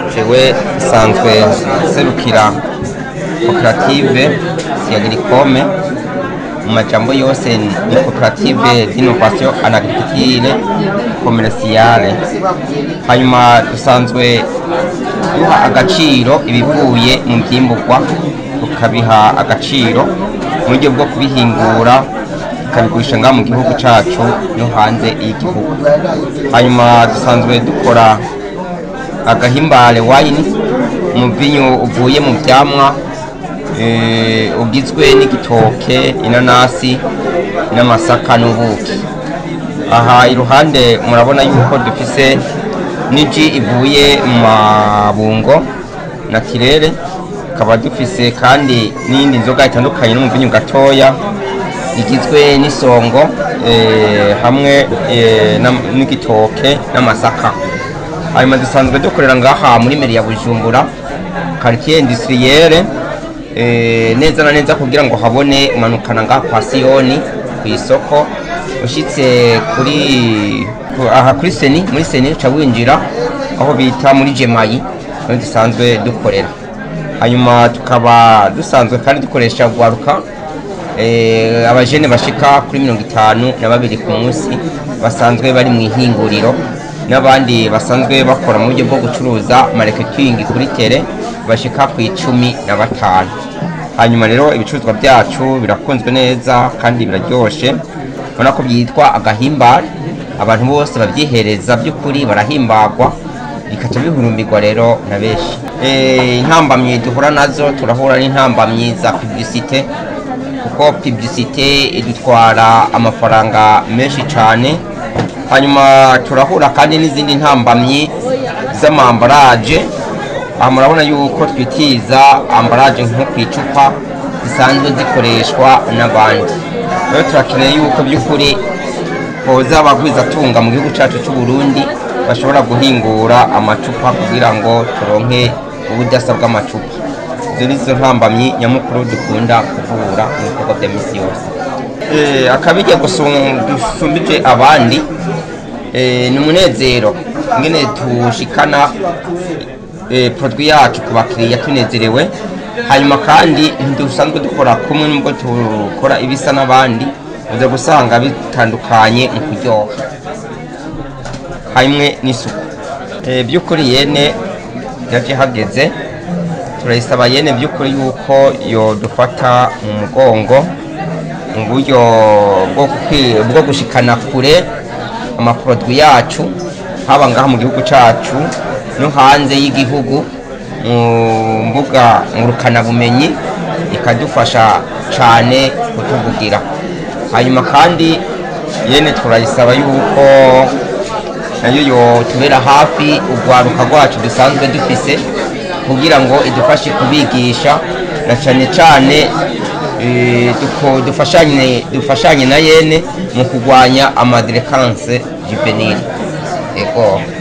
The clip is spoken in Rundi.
jewe nsanzwe serukira koperative siyagricome mu majambo yose ni koperative d'innovation en agriculture commerciale hanyuma dusanzwe duha agaciro ibivuye mu vyimburwa tukabiha agaciro mu buryo bwo kubihingura tukabigurisha ngaha mu gihugu cacu no hanze y'igihugu hanyuma dusanzwe dukora agahimbare wayini umuvinyu uvuye mu vyamwa eh, ugizwe n'igitoke inanasi n'amasaka n'ubuki aha iruhande murabona yuko dufise n'iji ivuye mu mabungo na kirere tukaba dufise kandi n'iyindi nzoga itandukanye n'umuvinyu gatoya igizwe n'isongo eh, hamwe eh, nam- n'igitoke n'amasaka hanyuma dusanzwe dukorera ngaha muri meri ya bujumbura quartier industrielle eh, neza na neza kugira ngo habone umanukana ngaha kwa siyoni ku isoko ushitse kuri ku- aha kuri seni muri seni uca winjira aho bita muri jemayi niho dusanzwe dukorera hanyuma tukaba dusanzwe kandi dukoresha gwaruka eh, abajene bashika kuri mirongo itanu na babiri ku munsi basanzwe bari mu ihinguriro n'abandi basanzwe bakora mu buryo bwo gucuruza marketing kuri tere bashika ku icumi na batanu hanyuma rero ibicuruzwa byacu birakunzwe neza kandi biraryoshe ubona ko byitwa agahimbare abantu bose babyihereza by'ukuri barahimbagwa bikaca bihurumbirwa rero na benshi Eh, intambamyi duhura nazo turahura n'intambamyi za publicite kuko publicite idutwara amafaranga menshi cyane hanyuma turahura kandi n'izindi ntambamyi z'amambaraje aha murabona yuko twitiza ambaraje nko ku icupa zisanzwe zikoreshwa n'abandi rero turakeneye yuko by'ukuri hoza abagwizatunga mu gihugu cyacu cy'u Burundi bashobora guhingura amacupa kugira ngo turonke ubudasa bw'amacupa izo ni zo ntambamyi nyamukuru dukunda kuvura mu bikorwa bya misi yose Eh, akabijya gusum- dusumbije abandi eh, ni umunezero ingene tushikana eh, produit yacu ku bakiriya tunezerewe hanyuma kandi ntidusanzwe dukora kumwe nubwo dukora ibisa n'abandi uza gusanga bitandukanye mu kuryoha hamwe n'isuku Eh, by'ukuri yene yaje hageze turayisaba yene by'ukuri yuko yodufata mu mugongo mu buryo bwo kwi- bwo gushikana kure amaproduwi yacu haba ngaha mu gihugu cacu no hanze y'igihugu mu mbuga ngurukanabumenyi ikadufasha cane kutuvugira hanyuma kandi yene turayisaba yuko nayo yotubera hafi urwaruka rwacu dusanzwe dufise kugira ngo idufashe kubigisha na cane cane eh, duko- dufashanye dufashanye na yene mu kurwanya amadirekanse juvenile ego